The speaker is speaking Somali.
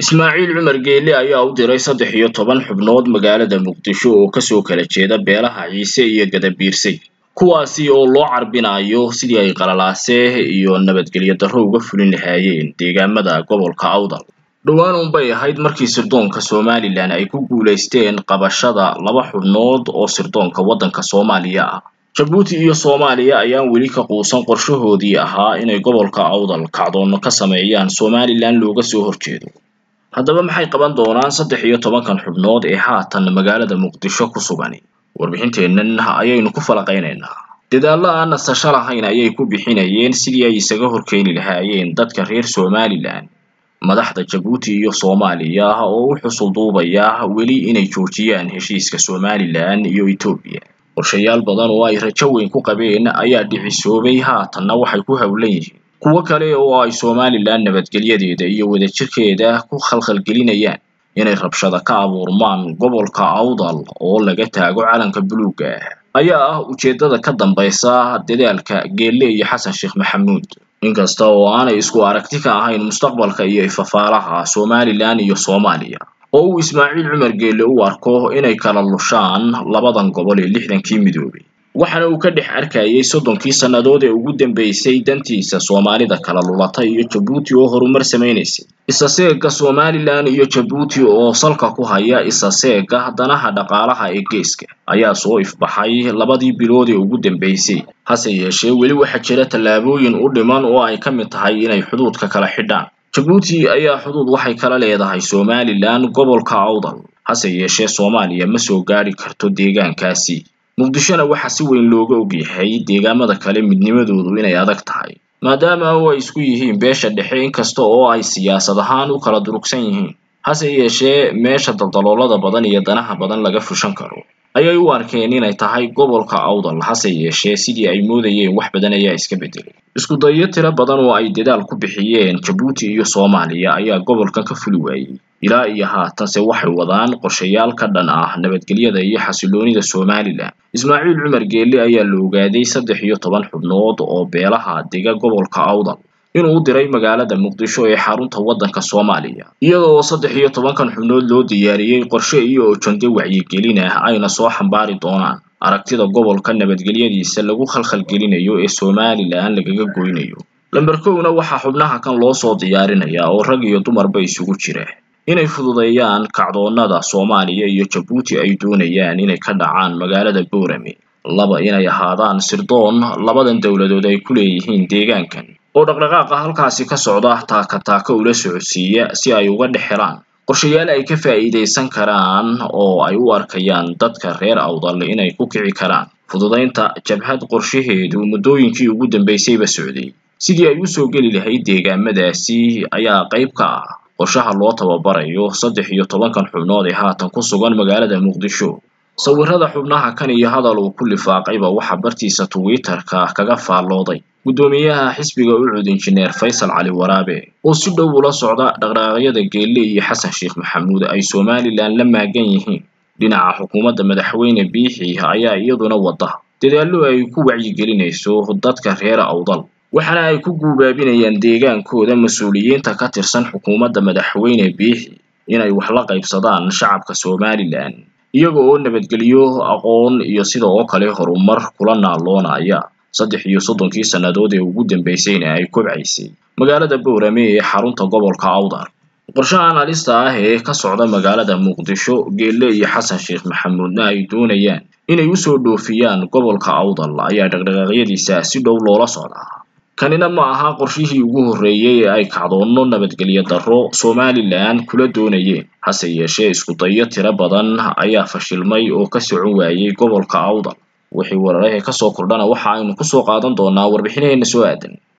Ismaaciil Cumar Geelle ayaa u diray saddex iyo toban xubnood magaalada Muqdisho oo kasoo kala jeeda beelaha Ciise iyo Gadabiirsay kuwaasi oo loo carbinayo sidii ay qalalaase iyo nabadgelyo darro uga fulin lahaayeen deegaamada gobolka Awdal dhowaan unbay ahayd markii sirdoonka Somaliland ay ku guuleysteen qabashada laba xubnood oo sirdoonka waddanka Soomaaliya ah Jabuuti iyo Soomaaliya ayaan weli ka quusan qorshahoodii ahaa inay gobolka Awdal kacdoono ka sameeyaan Somaliland looga soo horjeedo haddaba maxay qaban doonaan saddex iyo tobankan xubnood ee haatan magaalada Muqdisho ku sugan warbixinteennan ayaynu ku falaqaynaynaa dadaalla aan nasasho lahayn ayay ku bixinayeen sidii ay isaga horkeeni lahaayeen dadka reer Somaliland madaxda Jabuuti iyo Soomaaliya oo u xusul duubaya weli inay joojiyaan heshiiska Somaliland iyo Ethiopia qorshayaal badan oo ay rajo weyn ku qabeen ayaa dhicisoobay haatanna waxay ku hawlan yihiin kuwo kale oo ay Somaliland nabadgelyadeeda iyo wadajirkeeda ku khalkhalgelinayaan inay rabshada ka abuurmaan gobolka Awdal oo laga taago calanka buluugga ah ayaa ah ujeedada ka dambaysa dadaalka Geelle iyo Xasan Sheekh Maxamuud inkasta oo aanay isku aragti ka ahayn mustaqbalka iyo ifafaalaha Somaliland iyo Soomaaliya oo uu Ismaaciil Cumar Geelle u arko inay kala lushaan labadan gobol ee lixdankii midoobay waxaana uu ka dhex arkayay soddonkii sannadood ee ugu dambeysay dantiisa Soomaalida kala lulatay iyo Jabuuti oo horumar sameynaysay isa seega Somaliland iyo Jabuuti oo salka ku haya isa seega danaha dhaqaalaha ee geeska ayaa soo ifbaxay labadii bilood ee ugu dambeysay hase yeeshee weli waxaa jira tallaabooyin u dhiman oo ay ka mid tahay inay xuduudka kala xidhaan Jabuuti ayaa xuduud waxay kala leedahay Somaliland gobolka Awdal hase yeeshee Soomaaliya ma soo gaari karto deegaankaasi muqdishona waxaa si weyn looga ogyahay deegaamada kale midnimadoodu inay adag tahay maadaama oo ay isku yihiin beesha dhexe inkasta oo ay siyaasad ahaan u kala durugsan yihiin hase yeeshee meesha daldaloolada badan iyo danaha badan laga fushan karo ayay u arkeen inay tahay gobolka Awdal hase yeeshee sidii ay moodayeen wax badan ayaa iska bedelay isku dayo tiro badan oo ay dadaal ku bixiyeen Jabuuti iyo Soomaaliya ayaa gobolkan ka fuli waayay ilaa iyo haatanse waxay wadaan qorshayaal ka dhan ah nabadgelyada iyo xasiloonida Somaliland Ismaaciil Cumar Geelle ayaa la ogaaday saddex iyo toban xubnood oo beelaha dega gobolka Awdal inuu u diray magaalada Muqdisho ee xarunta waddanka Soomaaliya iyadoo saddex iyo tobankan xubnood loo diyaariyey qorshe iyo ojande wacyigelin ah ayna soo xambaari doonaan aragtida gobolka nabadgelyadiisa lagu khalkhalgelinayo ee Somaliland lagaga goynayo lambar kowna waxaa xubnaha kan loo soo diyaarinayaa oo rag iyo dumarba isugu jira inay fududeeyaan kacdoonada Soomaaliya iyo Jabuuti ay doonayaan inay ka dhacaan magaalada Boorame laba inay ahaadaan sirdoon labadan dowladood ay ku leeyihiin deegaankan oo dhaqdhaqaaqa halkaasi ka socda taaka taaka ula socodsiiya si ay uga dhex helaan qorshayaal ay ka faa'iidaysan karaan oo ay u arkayaan dadka reer Awdal inay ku kici karaan fududaynta jabhad qorshaheedu muddooyinkii ugu dambeysayba socday sidii ay u soo geli lahayd deegaamadaasi ayaa qayb ka ah qorshaha loo tababarayo saddex iyo tobankan xubnood ee haatan ku sugan magaalada Muqdisho sawirada xubnaha kan iyo hadal uu ku lifaaqayba waxa bartiisa Twitter-ka kaga faallooday guddoomiyaha xisbiga ucud injineer Faysal Cali Waraabe oo si dhow ula socda dhaqdhaqaaqyada Geelle iyo Xasan Sheekh Maxamuud ay Somaliland la maagan yihiin dhinaca xukuumadda madaxweyne Biixi ayaa iyaduna wada dadaallo ay ku wacyigelinayso dadka reer Awdal waxaana ay ku guubaabinayaan deegaankooda mas-uuliyiinta ka tirsan xukuumadda madaxweyne Biixi inay wax la qaybsadaan shacabka Somaliland iyaga oo nabadgelyo aqoon iyo sidoo kale horumar kula naaloonaya saddex iyo soddonkii sannadood ee ugu dambeysayna ay kobcaysay magaalada Boorame ee xarunta gobolka Awdal qorshahan halista ah ee ka socda magaalada Muqdisho Geelle iyo Xasan Sheekh Maxamuudna ay doonayaan inay u soo dhoofiyaan gobolka Awdal ayaa dhaqdhaqaaqyadiisa si dhow loola socdaa kanina ma aha qorshihii ugu horreeyay ee ay kacdoono nabadgelyo darro Somaliland kula doonayeen hase yeeshee isku dayo tiro badan ayaa fashilmay oo ka socon waayay gobolka Awdal wixii wararka ka soo kordhana waxa aynu ku soo qaadan doonaa warbixinaheena soo aadan